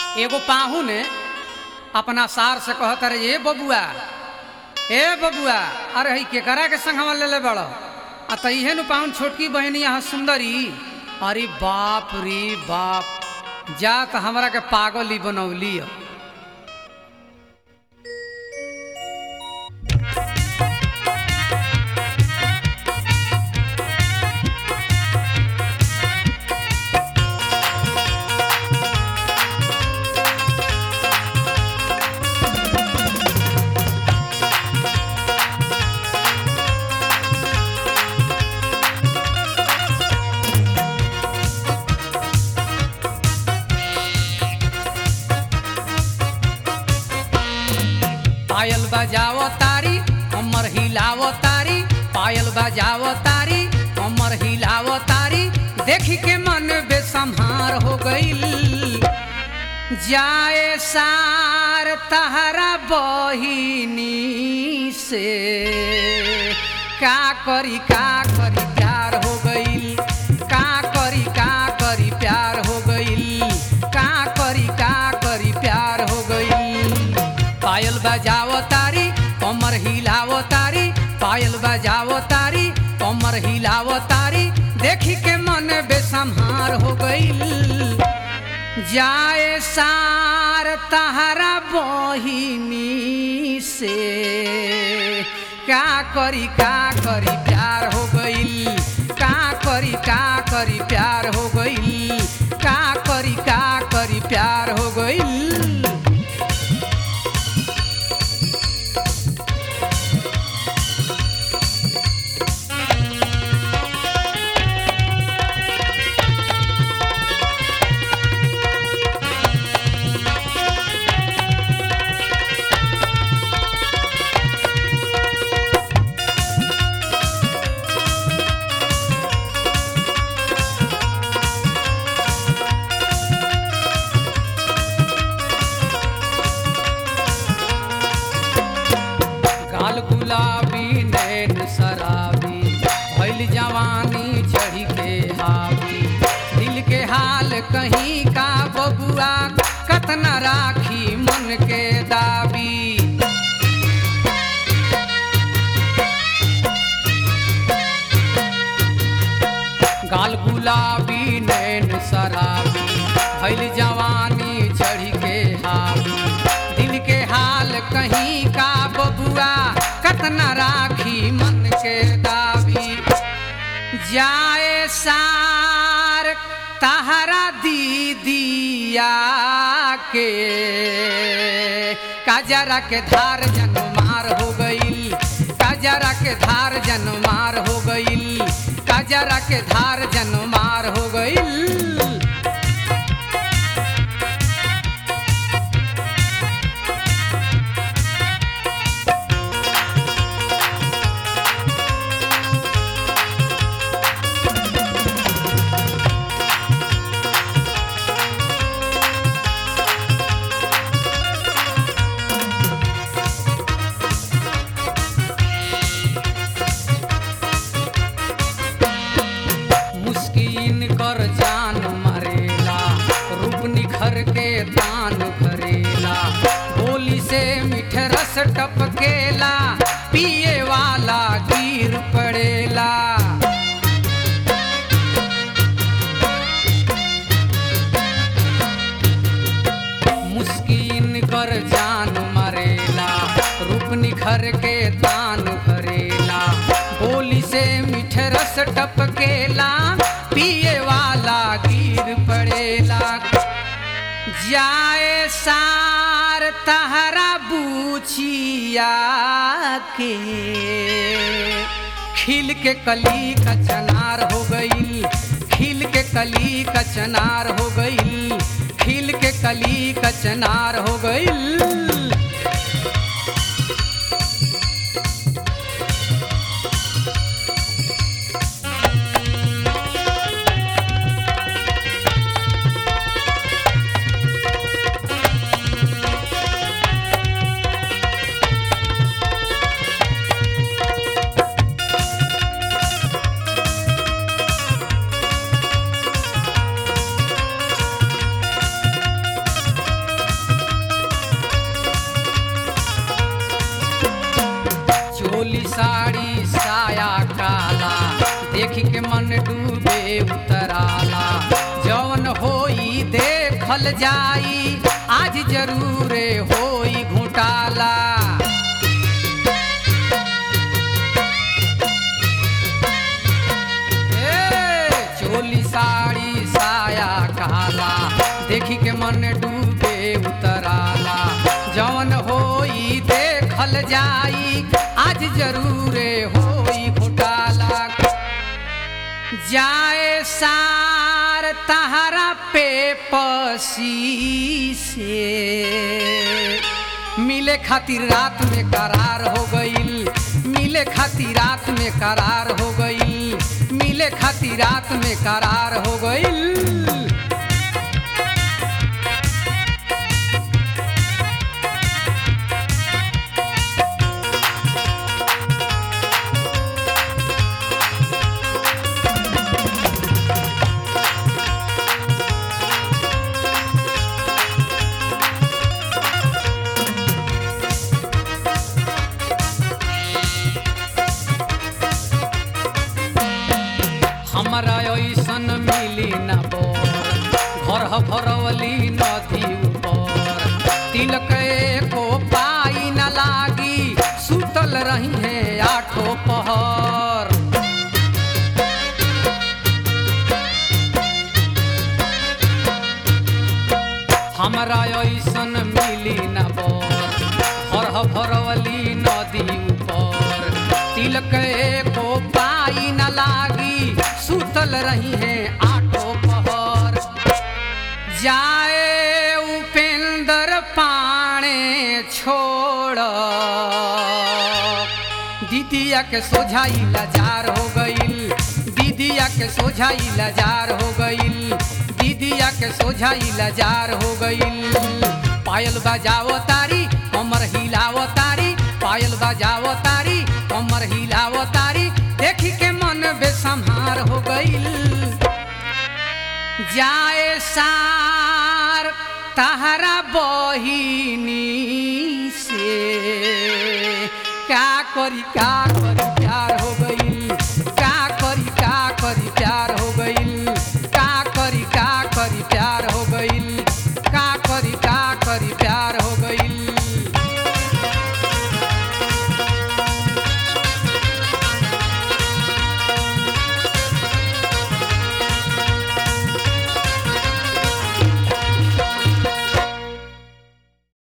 एगो पाहू ने अपना सार से कहत अरे ए बबुआ ए बबुआ अरे हई केकरा के संग हम ले बड़ आ त इहे नु पाहुन छोटकी बहनी यहाँ सुंदरी अरे बाप रे बाप जा त हमरा के पागल ही बनौली ह। पायल बजावो तारी कमर हिलावो तारी पायल बजावो तारी कमर हिलावो तारी देखी के मन बेसम्हार हो गईल जाए सार तहरा बहिनी से का करी का करी प्यार हो गईल का करी का करी प्यार हो गईल का करी का करी प्यार हो गईल पायल बजावो तारी कमर हिलावो तारी पायल बजावो तारी कमर हिलावो तारी देखी के मन बेसम्हार हो गईल जाए सार तहरा बहिनी से का करी का करी प्यार हो गईल का करी का करी प्यार हो गईल का करी का करी प्यार हो गईल गाल गुलाबी नैन शराबी भइल जवानी चढ़ी के हावी दिल के हाल कहीं का बबुआ कतना राखी मन के दाबी गाल गुलाबी नैन शराबी भइल जवानी चढ़ी के हावी दिल के हाल कहीं का बबुआ कतना राखी मन के दाबी जाए सार तहरा दीदिया के काजरा के धार जनमार हो गईल काजरा के धार जनमार हो गईल काजरा के धार जनमार हो गईल मुस्किन कर जान मरेला रूप निखर के दान भरेला बोली से मीठ रस टपकेला पिए वाला गिर पड़ेला मुस्किन कर जान मरेला रूप निखर के दान भरेला बोली से मीठ रस टपकेला पिए वाला गिर पड़ेला जाए सार तहरा बूचिया के खिल के कली का चनार हो गईल खिल के कली का चनार हो गईल खिल के कली का चनार हो गईल देखल जाई आज जरूर होई घोटाला ए, चोली साड़ी साया काला देखी के मन डूबे उतराला जवन होई देखल जाई आज जरूर होई घोटाला जाए सार तहरा पे पसी से मिले खातिर रात में करार हो गईल मिले खातिर रात में करार हो गईल मिले खातिर रात में करार हो गईल हमरा ऐसन मिली न बोर घर ह भरवली नदी ऊपर तिलक एको पाई न लागी सुतल रही है आठो पहर हमरा ऐसन मिली न बोर घर ह भरवली नदी ऊपर तिलक एको पाई न लागी सुतल रही है आठो पहर जाए उपेंद्र पाणे छोड़ दीदिया के सोझाई लाजार हो गईल दीदिया के सोझाई लाजार हो गईल दीदिया के सोझाई लाजार हो गईल पायल बजावो तारी कमर हिलावो तारी पायल बजावो तारी कमर हिलावो तारी देखी के मन बेसम्हार हो गईल जाए सार तहरा बहिनी से का करी का करी